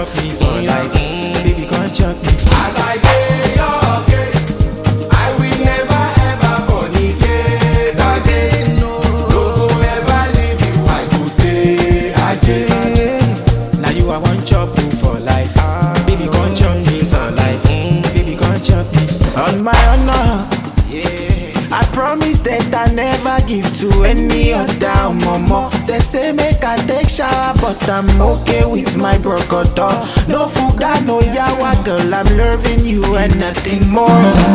chop me for life. Baby, come chop me. As I dey your case, I will never ever fornicate again. No go ever leave you, I go stay again. Now you I want chop you for life. Baby, come chop me for life. Baby, come chop me. On my honor, I promise that I never give to any other mama. They say make I take shower, but I'm okay with my brocodo. No fuga, no yawa, girl, I'm loving you and nothing more.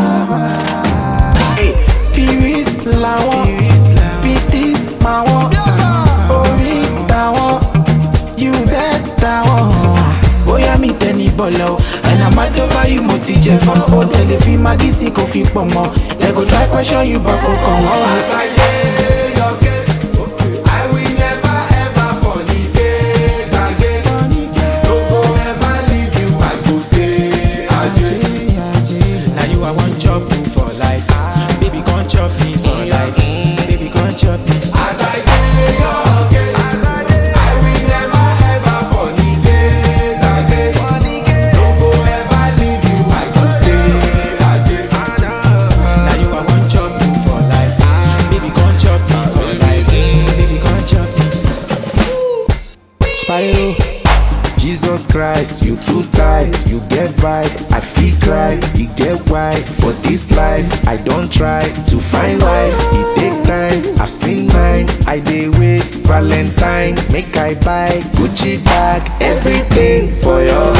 Hey, Firis làwọn, Pistis màwọn, orí tàwọn, you bet tàwọn. Bóyá mi tẹ ní bọ̀lọ̀ o, and I'm mad over you mo ti jẹ fún. Ó tẹ̀lé fi magí sí kò fi pọ̀ mọ́. They go try question you but kò kàn wọ́n. As I dey your case, I will never ever fornicate again. No go ever leave you, I go stay again. Now you I want chop you for life. Baby, come chop me for life. Baby, come chop me. As I dey your case, I will never ever fornicate again. No go ever leave you, I go stay again. Now you I want chop you for life. Baby, come chop me for life. Baby, come chop me. Spyro. Jesus Christ, you too tight, you get vibe, I feel cry, you get why. For this life, I don't try to find life, it take time, I've seen mine, I dey wait, Valentine, make I buy Gucci bag, everything for your